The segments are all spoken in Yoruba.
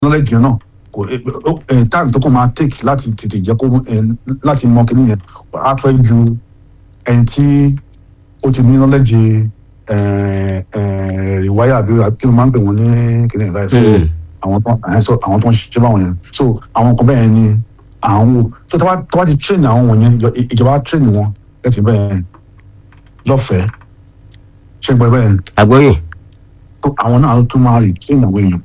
knowledge yẹn náà kò time tó kàn máa take láti tètè jẹ́ kó láti mọ kíní yẹn á pẹ́ ju ẹni tí ó ti ní knowledge rìwáyà àbí kí ló máa ń pè wọ́n ní kíní yẹn báyìí àwọn tó àwọn tó ń ṣiṣẹ́ báwọn yẹn so àwọn kan bẹ́ẹ̀ ni à ń wò so tó bá ti train àwọn wọ̀nyẹn ìjọba train wọn ẹ̀ ti bẹ́ẹ̀ lọ́fẹ̀ẹ́ ṣé gbọ́ bẹ́ẹ̀. àgbọ̀yìn. àwọn náà tún máa rí train àwọn èèyàn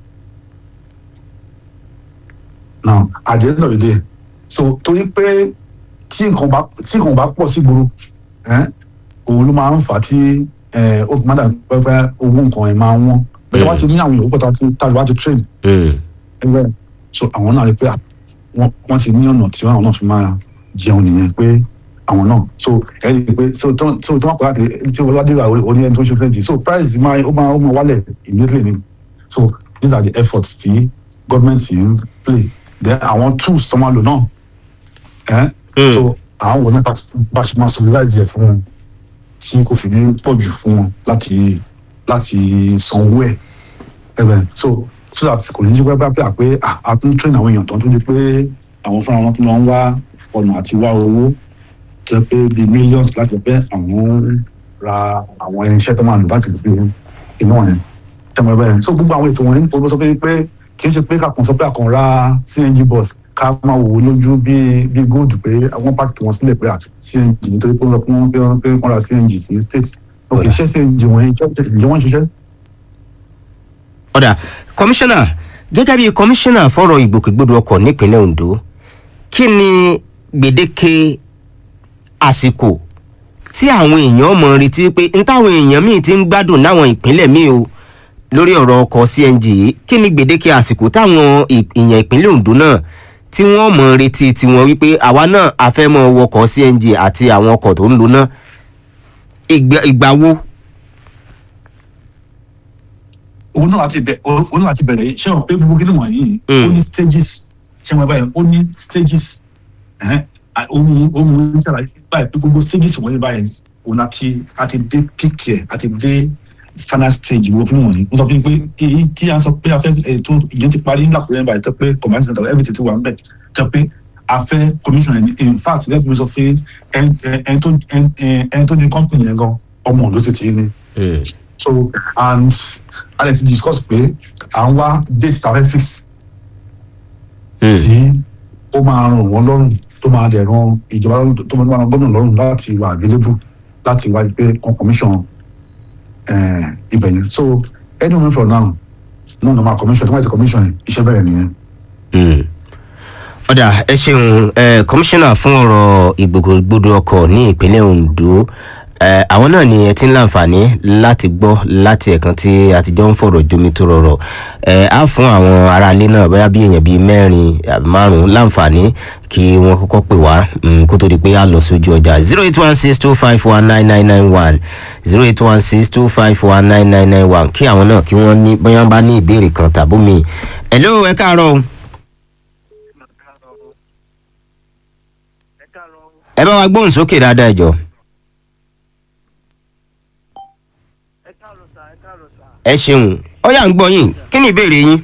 now at the end of the day so torí pé tí nǹkan bá tí nǹkan bá pọ̀ sí gbòòrò òun ló máa ń fà á tí ó fi máa dà pẹ́pẹ́ owó nǹkan ẹ̀ máa wọ́n bẹ́ẹ̀ tí wọ́n ti ní àwọn èèyàn pọ̀ tí tàbí wá ti train ẹgbẹ́ so àwọn náà rí pé wọ́n ti ní ọ̀nà tí àwọn náà fi máa jẹun nìyẹn pé àwọn náà so ẹ rí i pé so tó tó tó wọn kọ́ láti tí wọ́n ládé ra orí ẹni tó ń ṣe fẹ́ǹtì so price máa ó máa ó máa wálẹ̀ immediately ni so these are the efforts tí government ń play then àwọn tools tó máa lò náà ẹ so àwọn wò nípa bá ṣe máa socialize yẹ fún wọn tí kò fi ní pọ̀ jù fún wọn láti láti sanwó ẹ̀ ẹ̀bẹ̀ so so that kò ní jí pẹ́ pẹ́ pé a tún train àwọn èèyàn tó ń tún di pé àwọn fúnra wọn tún lọ ń wá ọ̀nà àti wá owó tó pé the millions láti pẹ́ àwọn ra àwọn irinṣẹ́ tó máa lò láti fi iná yẹn tẹmọ ẹ bẹ́ẹ̀ so gbogbo àwọn ètò wọ̀nyí ó sọ pé kì í ṣe pé kàkàn sọ pé àkàn ra cng bus ká máa wò ó lójú bí bí góòdù pé àwọn pàtàkì wọn sílẹ̀ pé cng nítorí pé wọ́n pé wọ́n pé wọ́n ra cng sí state ok ṣé cng wọ̀nyí ǹjẹ́ wọ́n ń ṣiṣẹ́. ọ̀dà kọmíṣánná gẹ́gẹ́ bí kọmíṣánná fọ́rọ̀ ìgbòkègbodò ọkọ̀ nípínlẹ̀ ondo kí ni gbèdéke àsìkò tí àwọn èèyàn mọ̀ retí pé n táwọn èèyàn míì ti ń gbádùn láwọn ìpínlẹ̀ míì o lórí ọ̀rọ̀ ọkọ̀ cng yìí kí ni gbèdéke àsìkò táwọn èèyàn ìpínlẹ̀ ondo náà tí wọ́n mọ̀ retí tiwọn wípé àwa náà a fẹ́ mọ wọkọ̀ cng àti àwọn ọkọ̀ tó ń lo náà ìgbà wo. òun náà láti bẹ̀rẹ̀ òun náà láti bẹ̀rẹ̀ ṣé o pé gbogbo kí ni wọ̀nyí ó ní stages ṣé wọn báyìí ó ní stages ohun ohun ní sàlàyé báyìí pé gbogbo stages wọ̀nyí báyìí òun àti àti dé peak ẹ̀ àti dé final stage wo fún wọ̀nyí wọ́n sọ fún mi pé èyí tí a sọ pé a fẹ́ ètò ìyẹn ti parí ńlá kúrẹ́ báyìí tó pé command center everything ti wà ń bẹ̀ tó pé a fẹ́ commission ẹni in fact lẹ́gbẹ̀ẹ́ mi sọ pé ẹni tó ẹni tó ní company yẹn gan ọmọ ló sì ti ní. so and a lè ti discuss pé à ń wá date tá a fẹ́ fix tí ó máa ràn wọ́n lọ́rùn tó máa dẹ̀ ran ìjọba tó máa ran gómìnà lọ́rùn láti wà available láti wá pé kan commission ibẹ̀ yẹn so any moment from now no normal commission tó máa ti commission yẹn iṣẹ́ bẹ̀rẹ̀ nìyẹn. ọ̀dà ẹ ṣeun kọmíṣánná fún ọ̀rọ̀ ìgbòkègbodò ọkọ̀ ní ìpínlẹ̀ ondo àwọn náà ni ẹ ti ń láǹfààní láti gbọ́ láti ẹ̀kan tí a ti jọ ń fọ̀rọ̀ jomi tó rọrọ̀ á fún àwọn aráalé náà bóyá bí èèyàn bíi mẹ́rin àbí márùn-ún láǹfààní kí wọ́n kọ́kọ́ pè wá kó tó di pé a lọ sójú ọjà zero eight one six two five one nine nine nine one zero eight one six two five one nine nine nine one kí àwọn náà kí wọ́n ní bóyá bá ní ìbéèrè kan tàbó mi. hello ẹ káàárọ̀ o. ẹ bá wa gbóhùn sókè dáadáa jọ. ẹ ṣeun ó yà ń gbọ́ yín kí ni ìbéèrè yín.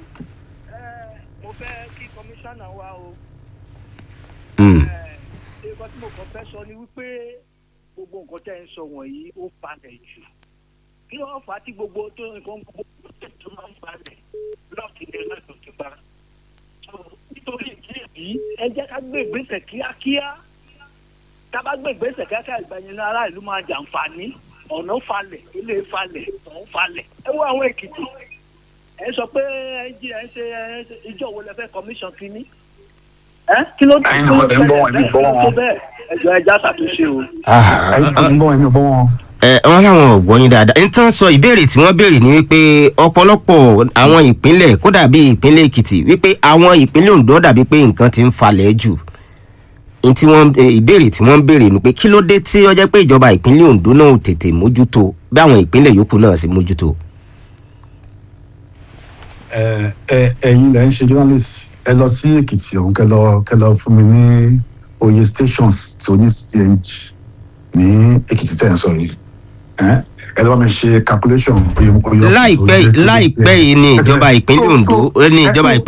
mo fẹ́ kí kọmíṣánná wa o. Mm. nǹkan tí mo kàn fẹ́ sọ ni wípé gbogbo nǹkan tẹ́ ń sọ wọ̀nyí ó falẹ̀ jù kí wọ́n fà á tí gbogbo tó nǹkan gbogbo tó máa ń falẹ̀ lọ́ọ̀kì ní ẹlẹ́dùn ti pa. nítorí ìdí èyí ẹ jẹ́ ká gbé ìgbésẹ̀ kíákíá tá a bá gbé ìgbésẹ̀ kíákíá ìgbàyẹn ará ìlú máa jàǹfààní ọ̀nà falẹ̀ ilé falẹ̀ ọ̀hún falẹ̀ ẹ wo àwọn èkìtì ẹ sọ pé ẹ jí ẹ ṣe ìjọ wo lẹ fẹ́ commission kínní ẹ kí ló dé Ẹ̀yin náà ẹ̀ ń gbọ́ wọn, ẹ̀ ń gbọ́ wọn. bẹ́ẹ̀ ẹjọ́ ẹja ṣàtúnṣe o. ẹ̀yin tó ń gbọ́ ẹ̀mí ò gbọ́ wọn. ẹ wọn làwọn ò gbọ́yìn dáadáa n tán sọ ìbéèrè tí wọ́n béèrè ni wípé ọ̀pọ̀lọpọ̀ àwọn ìpínlẹ̀ kódà bíi ìpínlẹ̀ èkìtì wípé àwọn ìpínlẹ̀ ondo dàbí pé nǹkan ti ń falẹ̀ jù n tí wọ́n ìbéèrè tí wọ́n ń béèrè ni pé kí ló dé tí ó jẹ́ pé ìjọba ìpínlẹ̀ ondo náà ò tètè mójútó bí àwọn ìpínlẹ̀ yòókù náà sì mójútó. ẹ ẹ ẹ̀yin lẹ ń ṣe journalist ẹ lọ sí èkìtì ọ̀hún kẹ lọ kẹ lọ fún mi ní oyè stations tó ní cng ní èkìtì tẹ̀ ń sọ yìí ẹ ẹ lọ́wọ́ mi ṣe calculation oye oye. láìpẹ́ láìpẹ́ yìí ni ìjọba ìpínlẹ̀ ondo ní ìjọba ìpínlẹ̀